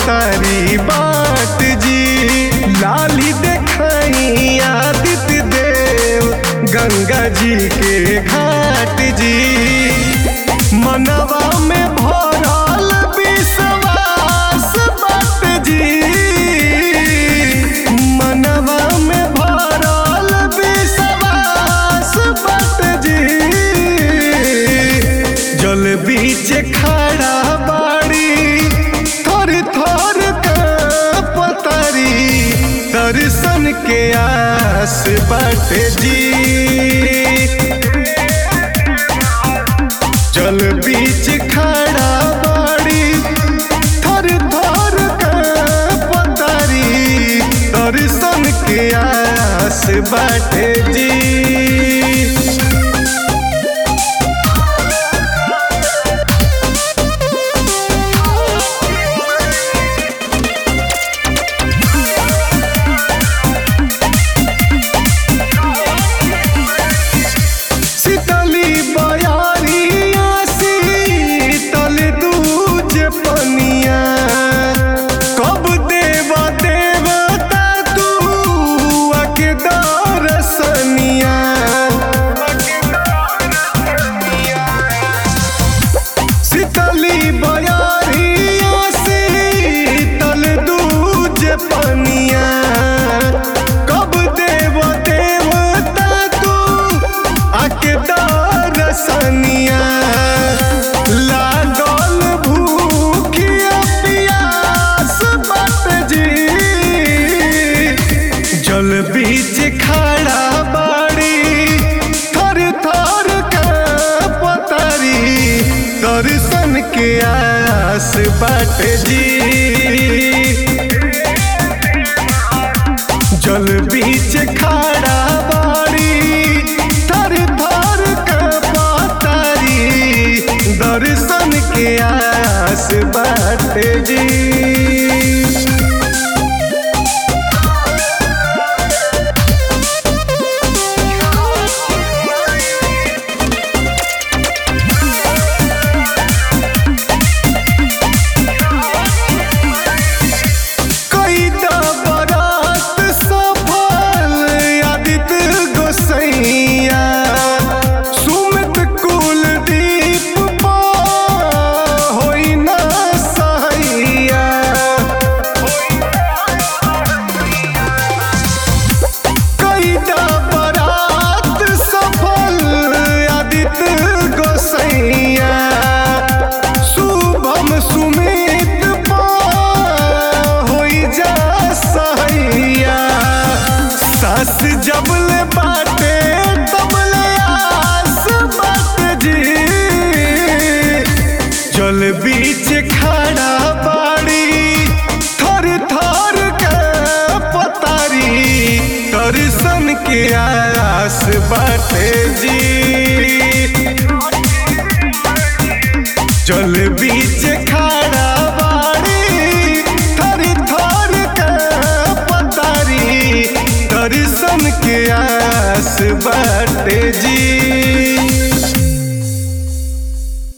तारी बाट जी लाली देखाई आदित्य देव गंगा जी के घाट जी मनवा में भरल विश्वास बाट जी मनवा में भरल विश्वास बाट जी जल बीच खड़ा बाड़ी थर थर पतरी दर्शन के आस बाट जी जल बीच खड़ा बाड़ी थर थर पतरी दर्शन के आस बाट जी शीतली बयारिया शीतल दूज पनिया कब देव देवता तू अके दरसनिया शीतली बयारिया शीतल दूज पनिया कब देव देवता तू आके दरसनिया लागल भूखिया पियास बट जी जल बीच खड़ा बाड़ी थर थर के पतरी दर्शन के आस बाट जी जल बीच खड़ा बाड़ी थर थर के पतरी दर्शन के आस बाट जी कई बरात सफल आदित्य गोसैया सुमित कुलदीप पा होई ना सहैया कई बरात सफल आदित्य गोसैया शुभम सुमित पा होई जा सहैया सास जबले बाटे तबले आस बाट जी जल बीच खड़ा बाड़ी थर थर के पतारी दर्शन के आस बाटे जी जल बीच खड़ा बाड़ी थर थर के पतारी दर्शन के आस बाटे जी